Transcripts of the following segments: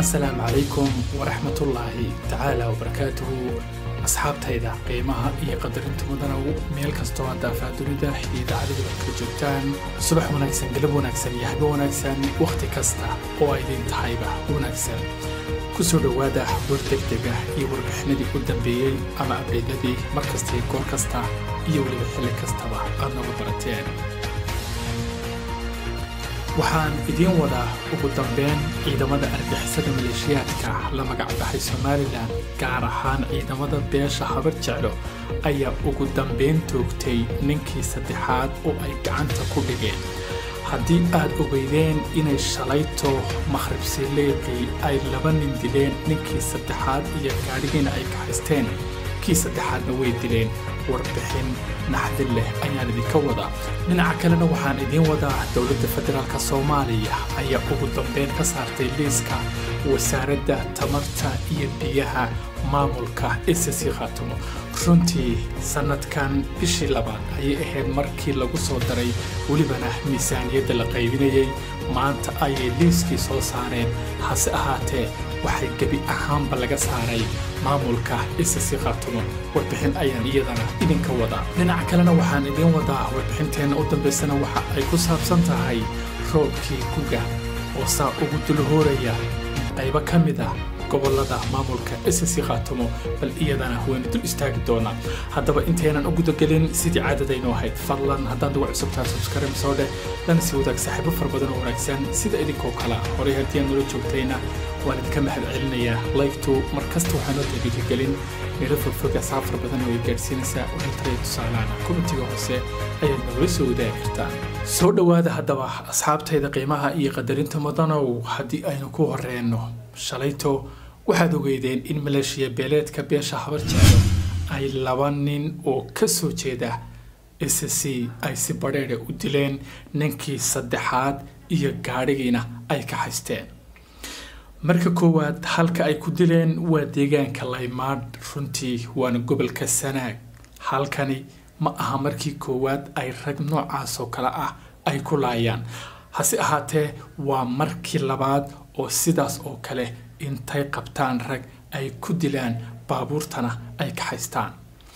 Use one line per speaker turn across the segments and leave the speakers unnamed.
asalaamu calaykum waraxmatullaahi tacaala wabarakaatuhu asxaabtayda qiimaha iyo qadarinta mudanow meel kastoo hadda afaadunida iyo idaacadadu ad kala joogtaan subax wanaagsan galab wanaagsan iyo habe wanaagsan wakhti kasta oo ay idin tahayba wanaagsan ku soo dhowaada war degdega iyo warbixinadii u dambeeyey ama abdeydadii mar kasta iyo goor kasta iyo weliba xilli kastaba aad nooga barateen waxaan idiin wadaa ugu dambeyn ciidamada argixisada maleeshiyaadka la magacbaxay somalilan gaar ahaan ciidamada beesha habar jeclo ayaa ugu dambeyn toogtay ninkii saddexaad oo ay gacanta ku dhigeen haddii aad ogeydeen inay shalayto makhribsileeqii ay laba nin dileen ninkii saddexaad iyo gaadhigiina ay kaxaysteen kii saddexaadna way dileen warbixin naxdin leh ayaan idinka wadaa dhinaca kalena waxaan idiin wadaa dowladda federaalk soomaaliya ayaa ugu dambeyn ka saartay liiska wasaaradda tamarta iyo biyaha maamulka ssc khaatumo runtii sannadkan bishii labaad ayay ahayd markii lagu soo daray welibana miisaaniyadda la qaybinayay maanta ayay liiskii soo saareen hase ahaatee waxay gebi ahaanba laga saaray maamulka ssc khaatumo warbixin ayaan iyadana idinka wadaa dhinaca kalena waxaan idiin wadaa warbixinteenna u dambaysana waxa ay ku saabsan tahay roobkii guga oo saa ugu dulhooraya qaybo ka mid ah gobolada maamulka ssc khaatumo bal iyadana waynu dul istaagi doonaa haddaba intaynan u gudagelin sidii caadadaynu ahayd fadlan haddaan uga cusubtaa subskrim soo dheh lana sii wadaag saaxiibo fara badan oo wanaagsan sida idinkoo kala horay haddii aan nala joogtayna waan idinka mahad celinayaa laygtu mar kasta waxaanoo dhiirigelin meelo fogfoga saab fara badan oo ay gaadhsiinaysaa wixii tusaalaana komitiga hoose ayaad nagula soo wadaagi kartaan soo dhowaada haddaba asxaabtayda qiimaha iyo qadarinta mudanow haddii aynu ku horeenno shalayto waxaad ogeydeen in maleeshiya beeleedka beesha habar jeclo ay laba nin oo ka soo jeeda s c ay si badheedha u dileen ninkii saddexaad iyo gaadhigiina ay ka haysteen marka koowaad halka ay ku dileen waa deegaanka laymaadh runtii waana gobolka sanaag halkani ma aha markii koowaad ay rag noocaas oo kale ah ay ku laayaan hase ahaatee waa markii labaad oo sidaas oo kale intay qabtaan rag ay ku dilaan baabuurtana ay ka haystaan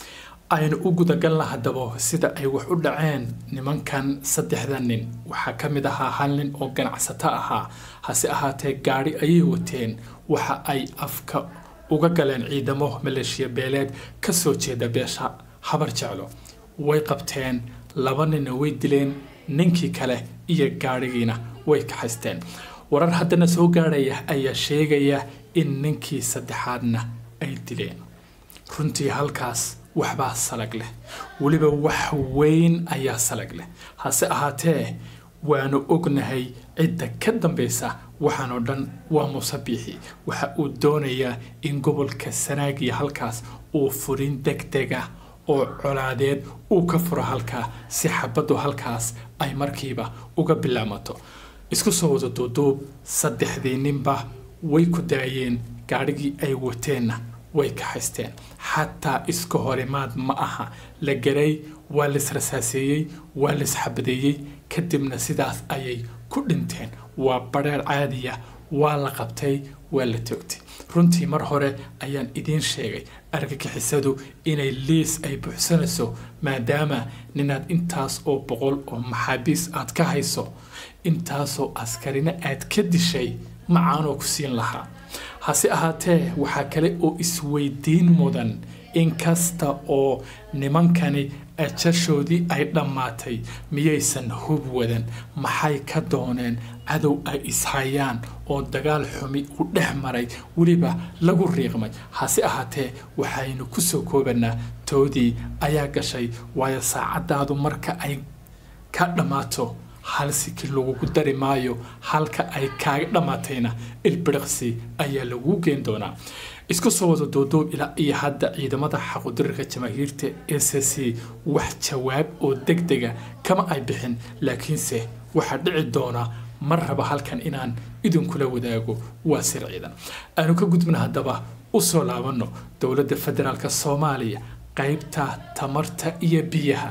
aynu u gudagalna haddaba sida ay wax u dhaceen nimankan saddexda nin waxaa ka mid ahaa hal nin oo ganacsato ahaa hase ahaatee gaadhi ayay wateen waxa ay afka uga galeen ciidamo maleeshiya beeleed ka soo jeeda beesha habar jeclo way qabteen laba ninna way dileen ninkii kale iyo gaadhigiina way ka haysteen warar haddana soo gaadhaya ayaa sheegaya in ninkii saddexaadna ay dileen runtii halkaas waxbaa salag leh weliba wax weyn ayaa salag leh hase ahaatee waanu ognahay cidda ka dambaysa waxaan oo dhan waa musabiixi waxa uu doonayaa in gobolka sanaagiya halkaas uu furin degdega oo colaadeed uu ka furo halkaa si xabaddu halkaas ay markiiba uga bilaamato isku soo wada duuduub saddexdii ninba way ku daayeen gaadhigii ay wateenna way ka haysteen xataa iska horimaad ma aha la garay waa laisrasaaseeyey waa laisxabadeeyey kadibna sidaas ayay ku dhinteen waa badheer caadiya waa la qabtay waa la toogtay runtii mar hore ayaan idiin sheegay argagixisadu inay liis ay buuxsanayso maadaama ninaad intaas oo boqol oo maxaabiis aad ka hayso intaasoo askarina aad ka dishay macaanoo ku siin lahaa hase ahaatee waxaa kale oo isweydiin mudan inkasta oo nimankani ajashoodii ay dhammaatay miyaysan hub wadan maxay ka dooneen cadow ay ishayaan oo dagaal xumi u dhex maray weliba lagu riiqmay hase ahaatee waxaynu ku soo koobanaa toodii ayaa gashay waayo saacadaadu marka ay ka dhammaato hal siki lagugu dari maayo halka ay kaaga dhammaatayna ilbiriqsi ayaa laguu geen doonaa isku soo wada duuduub ilaa iyo hadda ciidamada xaqudirirka jamaahiirta s c wax jawaab oo degdega kama ay bixin laakiinse waxaa dhici doona mar raba halkan inaan idinkula wadaago waa sir ciidan aanu ka gudbina haddaba u soo laabanno dowladda federaalk soomaaliya qaybta tamarta iyo biyaha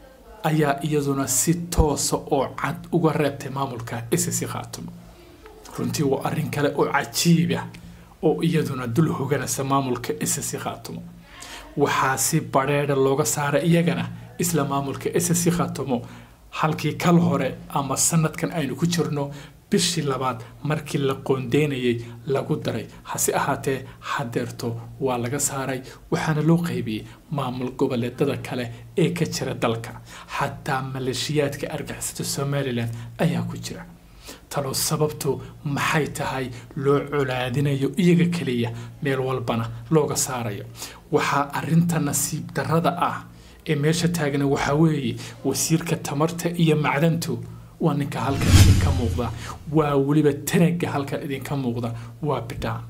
ayaa iyaduna si toosa oo cad uga reebtay maamulka ssc khaatumo runtii waa arrin kale oo cajiiba oo iyaduna dul hoganaysa maamulka ssc khaatumo waxaa si badheedha looga saaray iyagana isla maamulka ssc khaatumo halkii kal hore ama sanadkan aynu ku jirno bishii labaad markii la qoondeynayay lagu daray hase ahaatee hadeerto waa laga saaray waxaana loo qaybiyey maamul goboleedada kale ee ka jira dalka xataa maleeshiyaadka argixisada somalilan ayaa ku jira talo sababtu maxay tahay loo colaadinayo iyaga keliya meel walbana looga saarayo waxaa arinta nasiib darada ah ee meesha taagna waxaa weeye wasiirka tamarta iyo macdantu waa ninka halkan idinka muuqda waa weliba tanaga halkan idinka muuqda waa bidhaan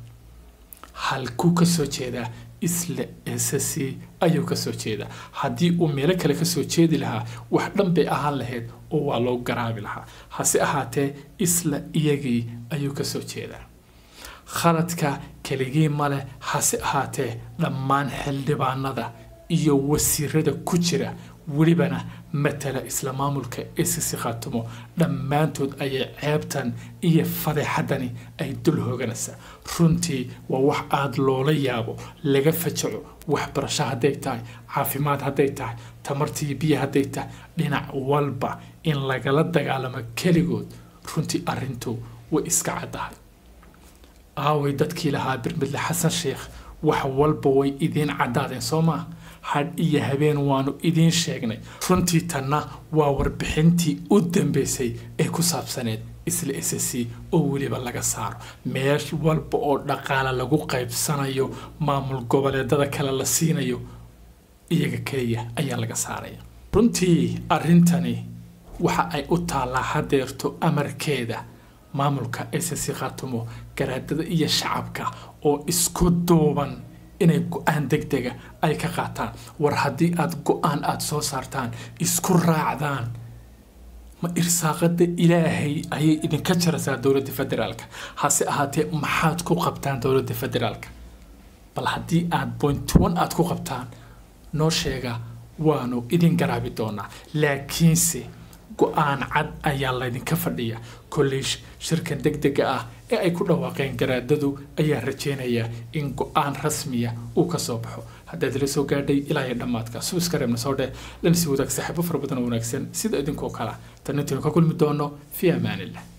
halkuu kasoo jeedaa isla ssc ayuu kasoo jeedaa haddii uu meelo kale kasoo jeedi lahaa wax dhan bay ahaan lahayd oo waa loo garaabi lahaa hase ahaatee isla iyagii ayuu kasoo jeedaa khaladka keligii maleh hase ahaatee dhammaan xildhibaanada iyo wasiirada ku jira welibana matala isla maamulka ssc khaatumo dhammaantood ayay ceebtan iyo fadeexadani ay dul hooganaysaa runtii waa wax aada loola yaabo laga fajaco waxbarasho hadday tahay caafimaad hadday tahay tamartii biyo hadday tahay dhinac walba in lagala dagaalamo keligood runtii arintu way iska caddahay aaway dadkii lahaa birmidle xasan sheekh wax walba way idiin caddaadeen soo maa hadh iyo habeen waanu idiin sheegnay runtii tanna waa warbixintii u dambeysay ee ku saabsaneed isla ssc oo weliba laga saaro meel walba oo dhaqaale lagu qaybsanayo maamul goboleedada kale la siinayo iyaga keliya ayaa laga saaraya runtii arrintani waxa ay u taallaa hadeerto amarkeeda maamulka ssc khaatumo garaadada iyo shacabka oo isku duuban inay go-aan deg dega ay ka qaataan war haddii aada go-aan aada soo saartaan isku raacdaan ma irsaaqada ilaahay ayay idinka jaraysaa dowladda federaalka hase ahaatee maxaad ku qabtaan dowladda federaalka bal haddii aada point one aada ku qabtaan noo sheega waanu idin garaabi doonaa laakiinse go-aan cad ayaa laydinka fadhiya kolley shirkan deg dega ah ee ay ku dhawaaqeen garaadadu ayaa rajeynaya in go-aan rasmiya uu ka soo baxo haddaad ila soo gaadhay ilaa iyo dhammaadka subiska reebna soo dheh lana sii wadaag saaxiibo fara badan oo wanaagsan sida idinkoo kala tan intaynu ka kulmi doono fii amaanillah